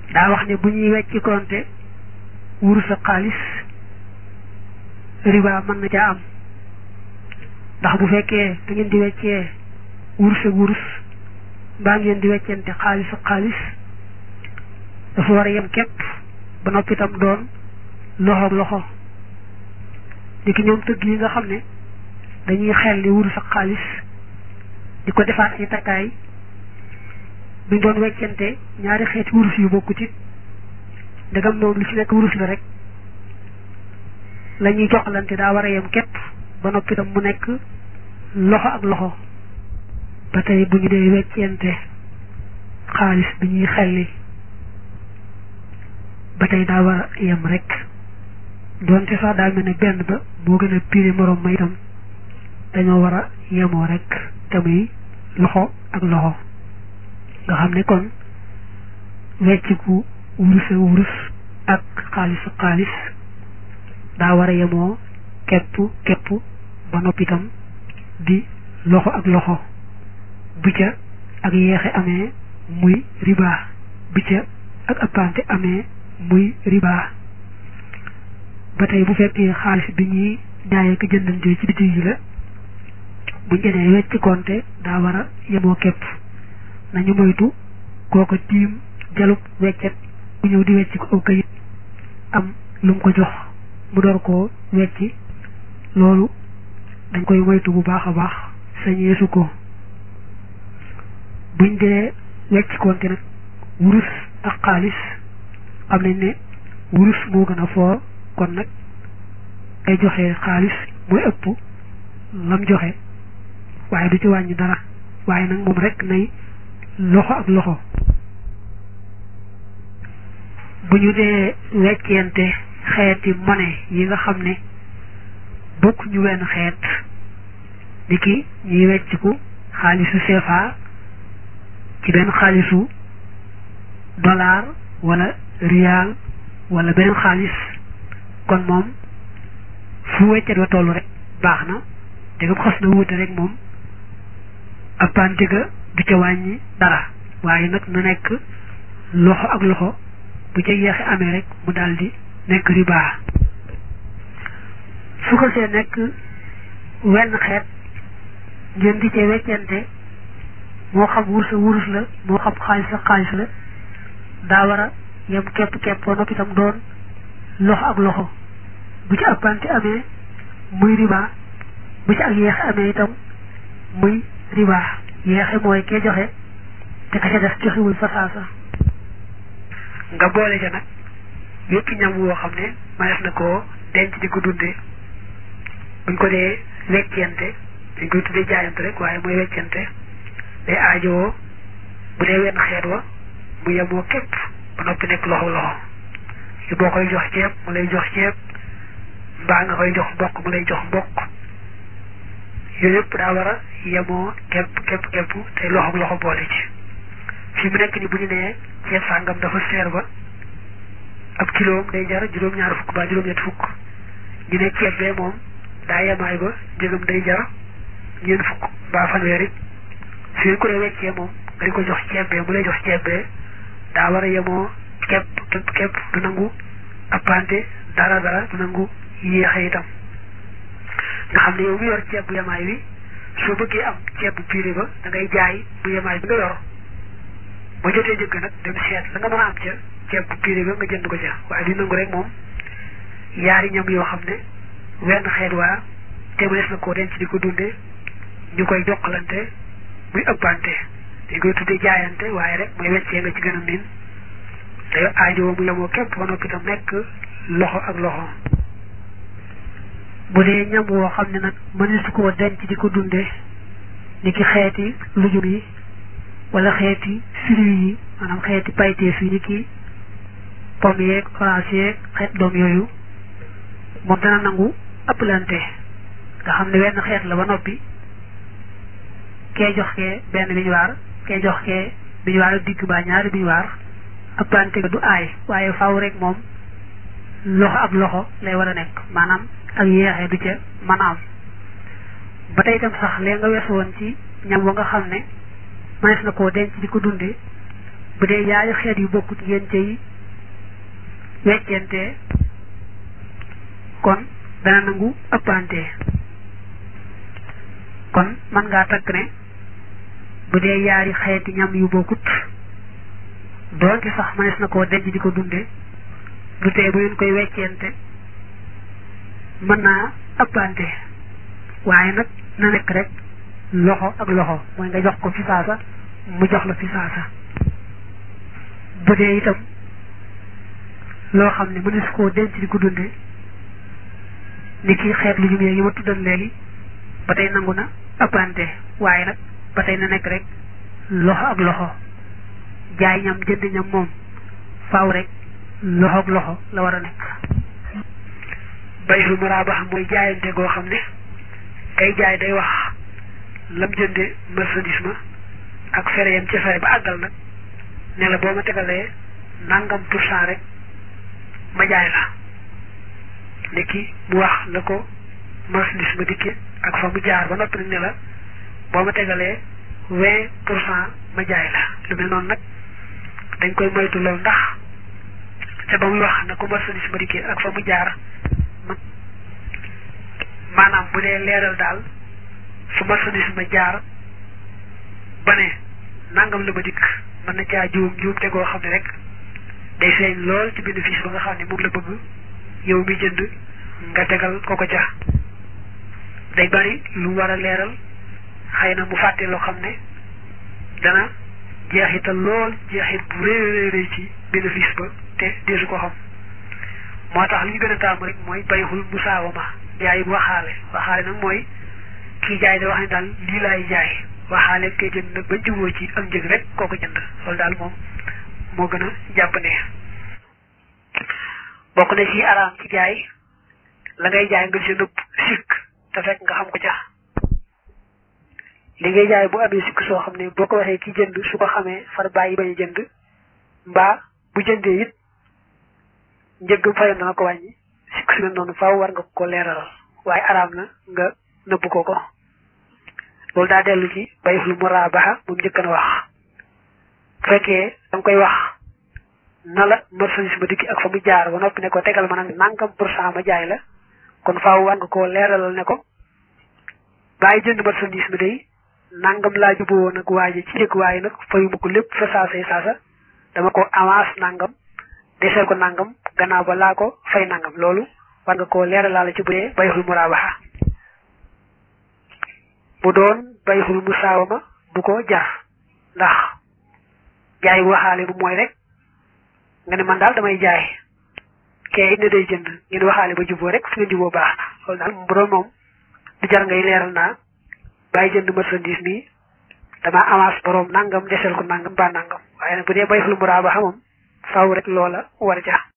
daa wax ne bu ñuy wecci konte wurus ak xaalis riba mën na caa am ndax bu fekkee da ngeen di weccee wurus ak wurus mbaa ngeen di weccente xaalis ak xaalis dafa war a yem képp ba noppi itam doon loxoog loxo di ki ñoom tëgg yi nga xam ne dañuy xel li wurus ak xaalis di ko defaat ay takkaay buñ doon weccante ñaari xeeti wurus yu bokkut it ndegam moom li ci nekk wurus la rek la ñuy joxlante daa war a yem képp ba noppi itam mu nekk loxo ak loxo ba tey bu ñu dee weccente xaalis bi ñuy xelli ba tey daa war a yem rek doonte sax daa mel ne benn ba moo gën a piri morom ma itam dañoo war a yemoo rek te muy loxo ak loxo nga xam ne kon wecciku wurus ak wurus ak xaalis ak xaalis daa war a yemoo képp képp ba noppi itam di loxo ak loxo bu ca ak yeexe amee muy riba bu ca ak appante amee muy riba ba tey bu fekkee xaalis bi ñuy jaayee ko jëndantee ci bitig yi la buñ jëlee wecc konte daa war a yemoo képp nañu moytu kooko tiim jalub weccet bu ñëw di wecc ko aw kayit am lu mu ko jox mu door koo wecci loolu dañ koy moytu bu baax a baax sañeesu ko buñ dee wecc konte nag wurus ak xaalis xam nañ ne wurus moo gën a foor kon nag ay joxe xaalis mooy ëpp lam joxe waaye du ci wàññi dara waaye nag moom rek nay loxo ak loxo bu ñu dee weccente xeeti monnaie yi nga xam ne bokk ñu wenn xeet ni ki ñuy wecciku xaalisu CFA ci benn xaalisu dollar wala rial wala beneen xaalis kon moom fu weccet wa tollu rek baax na te nga xas na wuute rek moom appante ga du ca wàññi dara waaye nag na nekk loxo ak loxo bu ca yeexe amee rek mu daldi nekk riba su ko see nekk wenn xeet ngeen di cee weccente moo xam wurus a wurus la moo xam xaalis la xaalis la daa war a yem képp képp ba noppi itam doon loxo ak loxo bu ci appante amee muy riba bu ci ak yeexe amee itam muy riba yeexe mooy kee joxe te ka ca def joxewul fa saasa nga boole ca nag yépp ñam woo xam ne manees na koo denc di ko dunde buñ ko dee weccente dañ koy tuddee jaayante rek waaye mooy weccente day aajowoo bu dee wenn xeet wa mu yemoo képp ba noppi nekk loxo loxo yu boo koy jox ceeb mu lay jox ceeb mbaa nga koy jox mbokk mu lay jox mbokk yooyu yëpp daa war a yemoo képp képp képp te loxo loxo boole ci fi mu nekk ni bu ñu nee ceeb sàngam dafa seer ba ab kiloom day jar juróom-ñaar fukk ba juróom-ñett fukk ñu ne ceeb bee moom daa yemaay ba njëgam day jar ñeent fukk mbaa fanweer it fi ko dee weccee moom nga di ko jox ceeb bee mu lay jox ceeb bee daa war a yemoo képp képp képp du nangu appante dara dara du nangu yéexe itam nga xam ne yow mi yor ceeb bu yemaay bi soo bëggee am ceeb bu puré ba da ngay jaay bu yemaay bi nga yor ba jotee njëgg nag dem seet la nga mën a am ca ceeb bu puré ba nga jënd ko ca waaye du nangu rek moom yaari ñam yoo xam ne wenn xeet waa te mënees na koo denc di ko dunde ñu koy jokkalante muy ëppante dañ koy tuddee jaayante waaye rek mooy weccee nga ci gën a miin te aajo mu yemoo képp ba noppi tam nekk loxo ak loxo bu dee ñam woo xam ne nag mënees koo denc di ko dunde ni ki xeeti lujum yi wala xeeti fruits yi maanaam xeeti payteef yi ni ki pomme yeeg orange yeeg xeet doom yooyu moom dana nangu ëpplante nga xam ne wenn xeet la ba noppi kee jox kee benn bi ñu waar kee jox kee bi ñu waar digg baa ñaari bi ñu waar ëpplante ga du aay waaye faaw rek moom loxo ak loxo lay war a nekk maanaam ak yeexee du ca mën a am ba tey itam sax lee nga weesu woon ci ñam wa nga xam ne mënees na koo denc di ko dunde bu dee yaari xeet yu bokkut ngeen cay weccente kon dana nangu ëppante kon mën ngaa takk ne bu dee yaari xeeti ñam yu bokkut doonte sax mënees na koo denc di ko dunde du tee bu ngeen koy weccente mën naa ëppante waaye nag na nekk rek loxo ak loxo mooy nga jox ko fi saasa mu jox la fi saasa bu dee itam loo xam ne mënees koo denc di ko dunde ni ki xeet lu jumee yi ma tuddal léegi ba tey nangu na ëppante waaye nag ba tey na nekk rek loxo ak loxo jaay ñam jënd ñam moom faaw rek loxo ak loxo la war a nekk bayul muraabax mooy jaayante goo xam ne kay jaay day wax lam jënde marchandise ma ak fere yam ci fere ba àggal nag ne la boo ma tegalee nangam pour cent rek ma jaay la nekki mu wax la ko marchandise ma dikke ak fa mu jaar ba noppi nag ne la boo ma tegalee vingt pour cent ma jaay la lu mel noonu nag dañ koy moytu loolu ndax te ba muy wax na ko marchandise ma dikke ak fa mu jaar maanaam bu dee leeral daal su marchandise ma jaar ba ne nangam la ma dikk mën na caa juum juum te goo xam ne rek day feeñ lool ci bénéfice ba nga xam ne moom la bëgg yow mi jënd nga tegal ko ko ca day bari lu war a leeral xëy na mu fàtte loo xam ne dana jeexital lool jeexit bu rëy rëy ci bénéfice ba te deesu ko xam moo tax li ñu gën a taamu rek mooy bayxul musaawama jaay waxaale waxaale nag mooy kii jaay da wax ne daal lii laay jaay waxaale kay jënd nag ba juboo ci am njëg rek kooku jënd loolu daal moom moo gën a jàpp ne bokk na ci araam ci jaay la ngay jaay nga ci nëbb sikk te fekk nga xam ko ca li ngay jaay bu amee sikk soo xam ne boo ko waxee ki jënd su ko xamee far bàyyi bañ a jënd mbaa bu jëndee it njëggam fayoon dana ko wàññi sikk su mel noonu faaw war nga ko leeralal waaye araam na nga nëbb ko ko loolu daa dellu ci bayxul muraabaxa moom njëkk na wax bu fekkee da nga koy wax na la marchandise ma dikki ak fa mu jaar ba noppi ne ko tegal ma nag nangam pour cent ma jaay la kon faaw war nga koo leeralal ne ko bàyyi jënd marchandise mi day nangam laa juboo nag waaje ci njëkk waaye nag fayuma ko lépp fa saasay saasa dama ko avance nangam deseel ko nangam gannaaw ba laa ko fay nangam loolu war nga koo leeralaale ci bu dee bayxul muraabaxa bu doon bayxul musaawama bu ko jar ndax jaay waxaale bu mooy rek nga ne man daal damay jaay kee it ne day jënd ngeen waxaale ba juboo rek su ngeen juboo baax na loolu daal bu doon moom du jar ngay leeral naa bàyyi jënd marchandise mi dama avance borom nangam desel ko nangam ba nangam waaye nag bu dee bayxul muraabaxa moom faaw rek loola war ja